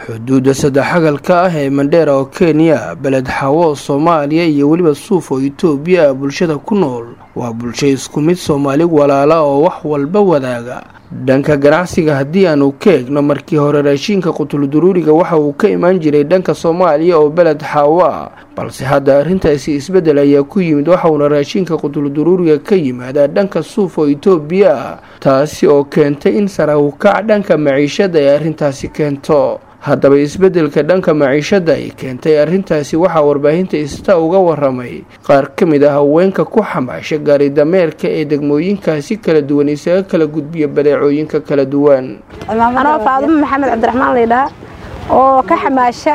xuduudda saddexagalka ah ee mandheera oo kenya beled xawo soomaaliya iyo weliba suuf oo itoobiya ah bulshada ku nool waa bulsho isku mid soomaali walaala oo wax walba wadaaga dhanka ganacsiga haddii aanu ka eegno markii hore raashiinka qutulduruuriga waxa uu ka imaan jiray dhanka soomaaliya oo beled xaawo ah balse hadda arrintaasi isbeddel ayaa ku yimid waxauna raashiinka qutulduruuriga ka yimaadaa dhanka suuf oo itoobiya ah taasi oo keentay in sarawkac dhanka maciishada ay arrintaasi keento haddaba isbeddelka dhanka maciishada ay keentay arrintaasi waxaa warbaahinta ista uga waramay qaar ka mid ah haweenka ku xamaasha gaari dameerka ee degmooyinkaasi kala duwan isaga kala gudbiya badeecooyinka kala duwan anoo faadumo maxamed cabdiraxmaan laydhaha oo ka xamaasha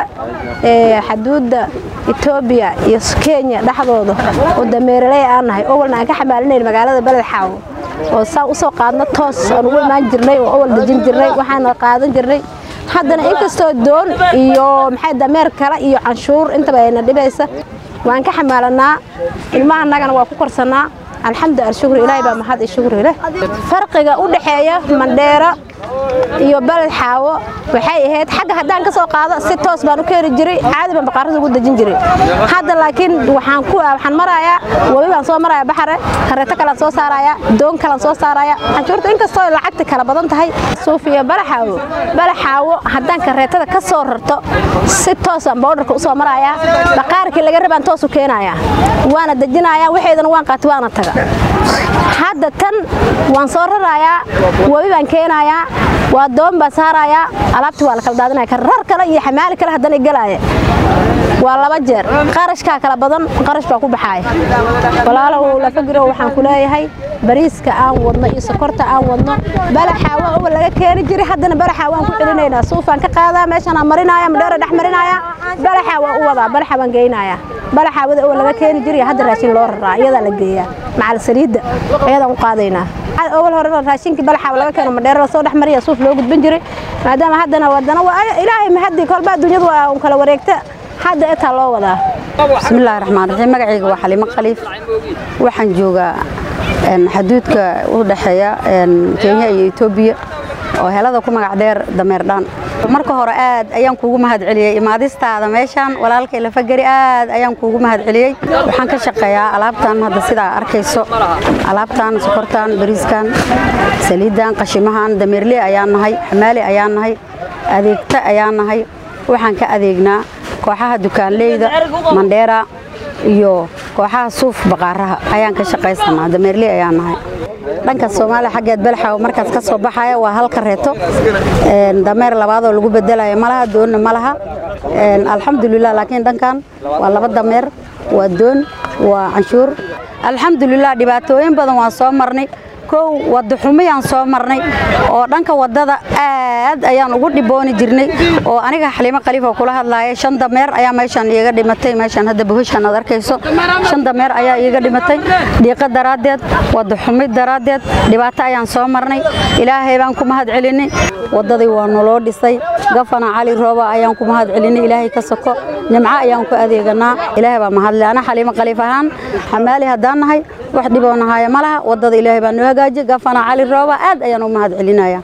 xaduudda etoobiya iyo kenya dhexdooda oo dameeraley aan nahay owalna aan ka xamaalinayn magaalada beled xaawo oo saa usoo qaadno toos aan ugu imaan jirnay oo owal dejin jirnay waxaana qaadan jirnay haddana inkastoo doon iyo maxay dameer kale iyo canshuur intaba ayna dhibaysa waan ka xamaalanaa ilmahanagana waa ku korsannaa alxamdu alshukru ilaahay baa mahad iyo shukri leh farqiga u dhexeeya mandheero iyo beled xaawo waxay ahayd xagga haddaan ka soo qaado si toos baan u keeni jiray caadi baan baqaarada ugu dejin jiray hadda laakiin waxaan ku waxaan marayaa wabi baan soo marayaa baxare kareeto kalaan soo saarayaa doon kalaan soo saarayaa canshuurta inkastoo lacagta kala badan tahay suuf iyo balaxaawo balaxaawo haddaan kareetada ka soo rarto si toosaan bowdharka u soo marayaa baqaarkii laga rabaan toos u keenayaa waana dejinayaa waxeedana waan qaati waana taga hadda tan waan soo rarayaa wabi baan keenayaa waa doon baan saarayaa alaabtii waa la kala daadinaya karar kale iyo xamaali kale haddana gelaaya waa laba jeer qarashkaa kala badan qarash baa ku baxaaya walaalow lafagiro waxaan ku leeyahay bariiska aan wadno iyo sokorta aan wadno balaxaawa owa laga keeni jiray haddana balaxaa waan ku celinaynaa suufaan ka qaadaa meeshaan aan marinaya madheera dhex marinaya balaxaa waan u wadaa balaxa waan geynaya balaxaawada owa laga keeni jiray hadda raashin loo raraa iyadaa la geeyaa macal saliidda iyadaan u qaadaynaa awal hore raashinkii balaxaawa laga keeno madheera lasoo dhex mariya suuf loo gudban jiray maadaama haddana wadana ilaahay mahadii kolba adduunyadu waa un kala wareegta hadda etaa loo wadaa bismillahi raxmaan raxiim magacayga waa xaliimo khaliif waxaan joogaa xaduudka u dhexeeya kenya iyo etoobiya oo helada ku magac dheer dameerdhaan marka hore aad ayaan kuugu mahad celiyey imaadistaada meeshaan walaalkay lafageri aad ayaan kuugu mahad celiyey waxaan ka shaqeeyaa alaabtan hadda sidaa arkayso alaabtan sokortan bariiskan saliiddan qashimahan dameerle ayaan nahay xamaali ayaan nahay adeegta ayaan nahay waxaan ka adeegnaa kooxaha dukaanleyda mandheera iyo kooxaha suuf baqaaraha ayaan ka shaqaysanaa dameerley ayaan nahay dhanka soomaaliya xaggeed belxaw markaas ka soo baxaya waa hal kareeto dameer labaadoo lagu bedelaya malaha doonna ma laha alxamdulilah laakiin dhankan waa laba dameer waa doon waa canshuur alxamdulilah dhibaatooyin badan waan soo marnay kow wadaxumiyaan soo marnay oo dhanka wadada aad ayaan ugu dhibooni jirnay oo aniga xaliimo khaliifa kula hadlaaya shan dameer ayaa meeshaan iiga dhimatay meeshaan hadda bahoshaan aad arkayso shan dameer ayaa iiga dhimatay dhiiqo daraaddeed wadaxumid daraaddeed dhibaato ayaan soo marnay ilaahay baan ku mahad celinay wadadii waa naloo dhisay gafana cali rooba ayaan ku mahad celinay ilaahay ka soko nimco ayaan ku adeeganaa ilaahay baa mahadle ana xaliimo khaliif ahaan xamaali haddaan nahay wax dhiboonahaaya ma laha wadada ilaahay baa noo hagaaji gafana cali rooba aad ayaan u mahad celinaya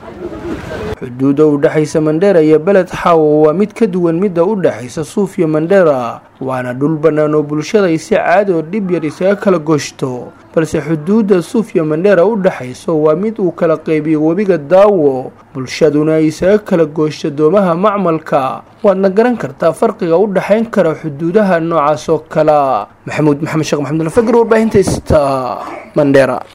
xuduudda u dhexaysa mandheera iyo beled xaawo waa mid ka duwan midda u dhexaysa suuf iyo mandheera waana dhul bannaan oo bulshada ay si caadi oo dhib yar isaga kala goshto balse xuduudda suuf iyo mandheera u dhexayso waa mid uu kala qaybiyo webiga daawo bulshaduna ay isaga kala gooshto doomaha macmalka waadna garan kartaa farqiga u dhexayn kara xuduudaha noocaas oo kala maxamuud maxamed sheekh maxamud alfagir warbaahinta sta mandheera